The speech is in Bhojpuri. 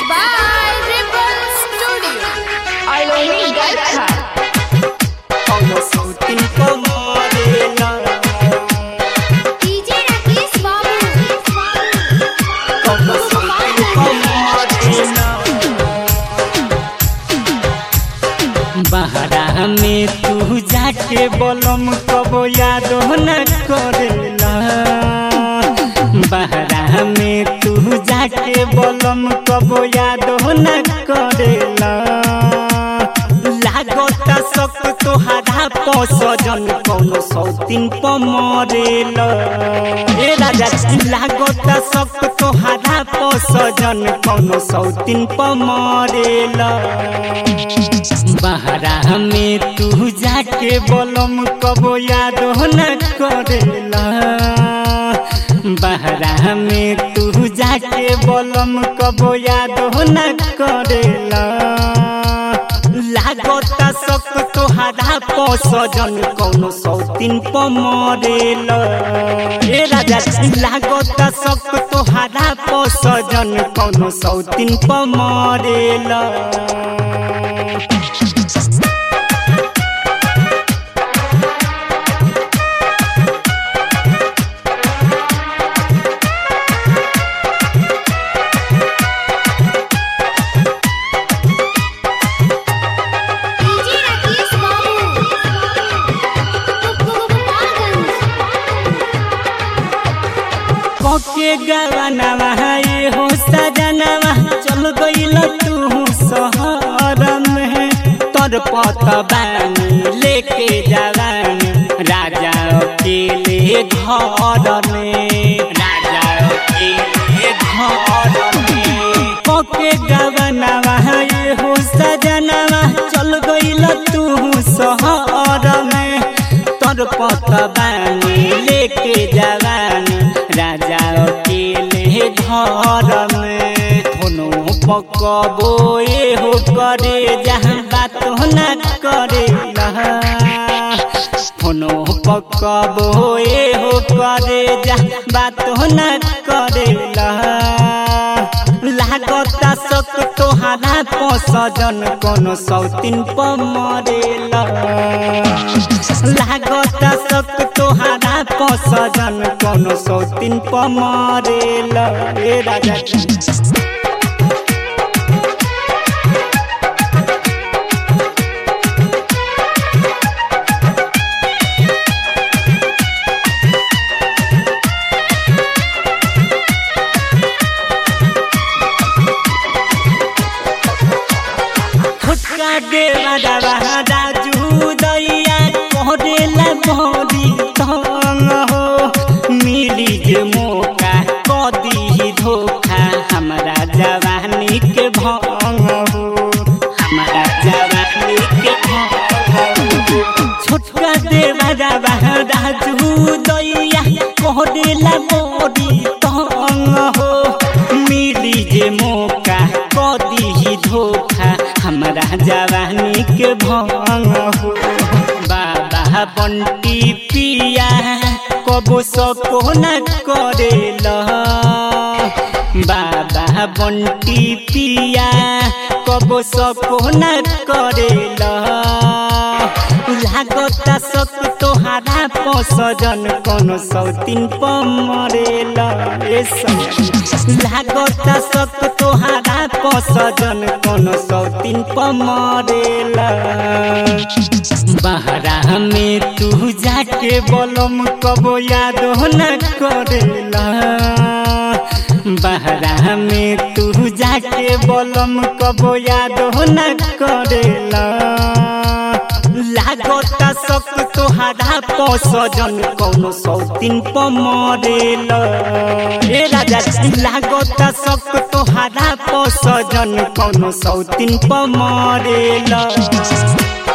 by Ripple Studio. Irony Garkha. DJ Rakesh Babu. बहरा में तू जाके बलम कबो याद न करेला बहरा में तू जाके बलम कबो याद न करेला लागत सक तोहारा पसजन कौनो सौतीन पमरेला ए राजा लागत सक तोहारा पसजन कौनो सौतीन पमरेला बहरा में तू जाके बलम कबो याद न करेला बहरा में तू जाके बलम कबो याद न करेला लागत सक तोहारा पसजन कौनो सौतीन पमरेला ए राजा लागत सक तोहारा पसजन कौनो सौतीन पमरेला DJ Rakesh Babu. कोके गवनवा ये हो सजनवा चल गइल तू शहर में तोर पत बानी लेके जवानी राजा अकेले घर में राजा अकेले घर में कोके गवनवा ये हो सजनवा चल गइल तू शहर में तोर पत बानी लेके जवानी राजा अकेले घर में धुनो पकबो ए हो करे जहाँ बात न करे फोनो पकबो ए हो करे जहाँ बात न करे लागत सक तोहारा पसजन कोनो सौतीन पमरेला लागत सक तोहारा पसजन कोनो सौतीन पमरेला ए राजा फुटका देवा दावा राजू दैया कोरेला मोरी तंग हो मिली जे मौका कदी धोखा हमरा जवानी के भंग हो हमरा जवानी के भंग हो छोटका देवा दावा राजू दैया कोरेला मोरी तंग हो मिली जे मौका कदी धोखा हमरा जवानी के भंग हो बाबा बंटी पिया कबो सको न करेला बाबा बंटी पिया कबो सको न करेला लागत सक तोहारा पसजन कोनो सौतीन पमरेला ए सजन लागत सक तोहारा पसजन कोनो सौतीन पमरेला बहरा में तू जाके बलम कबो याद न करेला बहरा में तू जाके बलम कबो याद न करेला लागत सक तोहारा पसजन कौनो सौतीन पमरेला ए राजा लागत सक तोहारा पसजन कौनो सौतीन पमरेला